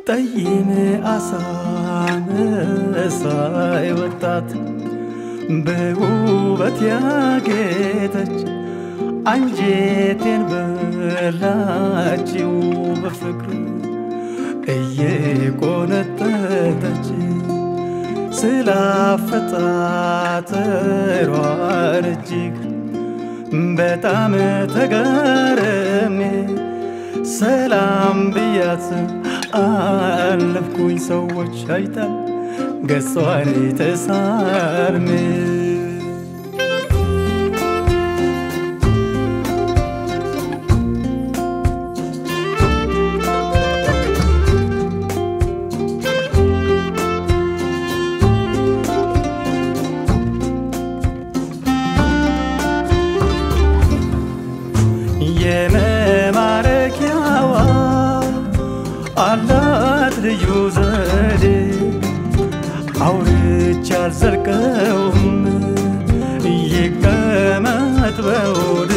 ጠይም አሳ መሳይ ወጣት በውበት ያጌጠች አንጀቴን በላችው በፍቅር እየቆነጠጠች ስላፈጣጠሯ እጅግ በጣም ተገረሜ ሰላም ብያት አለፍኩኝ ሰዎች አይታል ገጿን ተሳልሜ የመማረኪያዋ አላት ልዩ ዘዴ አውርቼ አልዘልቀውም ይቀመጥ በውድ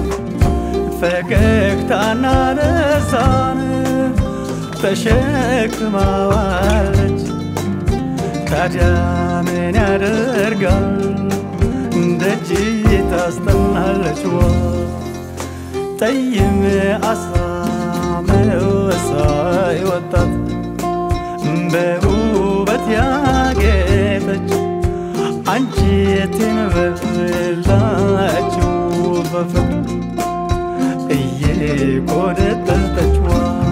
ፈገግታና ደስታን ተሸክማዋለች ታዲያ ምን ያደርጋል ደጅ ታስጠናለች ዋ ጠይም አሳ መሳይ ወጣት በውበት ያጌጠች አንጀቴን በላችው በፍቅር እየቆነጠጠች ዋ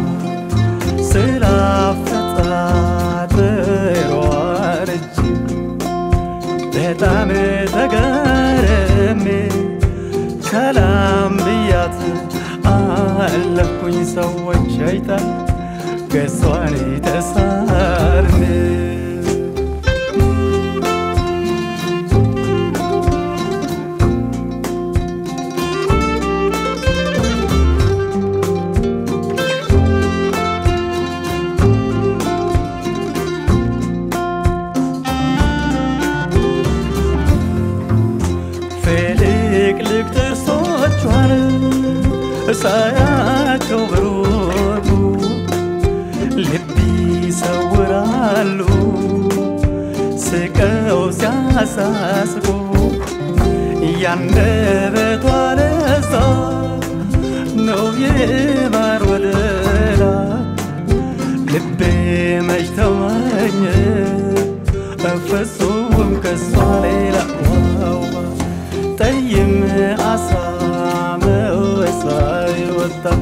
ስላፈጣጠሯ እጅግ በጣም ተገረሜ ሰላም ብያት አለፍኩኝ ሰዎች አይታል ገጿን ተሳርሜ ፍልቅልቅ ጥርሶቿን ሳያቸው ብሩሩ ልብ ይሰውራሉ ስቀው ሲያሳስቁ ያንደበቷ ለዛ ነው የማር ወለላ ልቤ መች ተመኘ ፍጹም ከሷ ሌላ ዋዋ ጠይም አሳ መሳይ ወጣት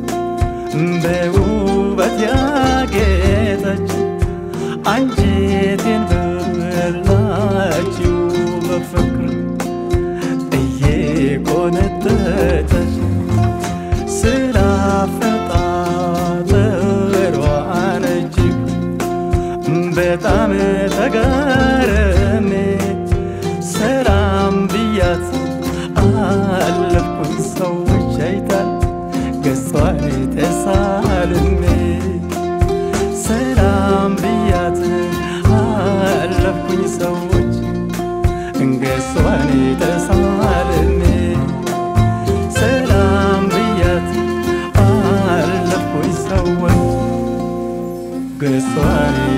በውበት ያጌጠች አንጀቴን በላችው በፍቅር እየቆነጠጠች ስላፈጣጠሯን እጅግ በጣም ተገረሜ ሰላም ብያት አለፍኩኝ ሰዎች አይታል ገጿን ተሳልሜ ሰላም ብያት አለፍኩኝ ሰዎች ገጿን ተሳልሜ ሰላም ብያት አለፍኩኝ ሰዎች ገጿን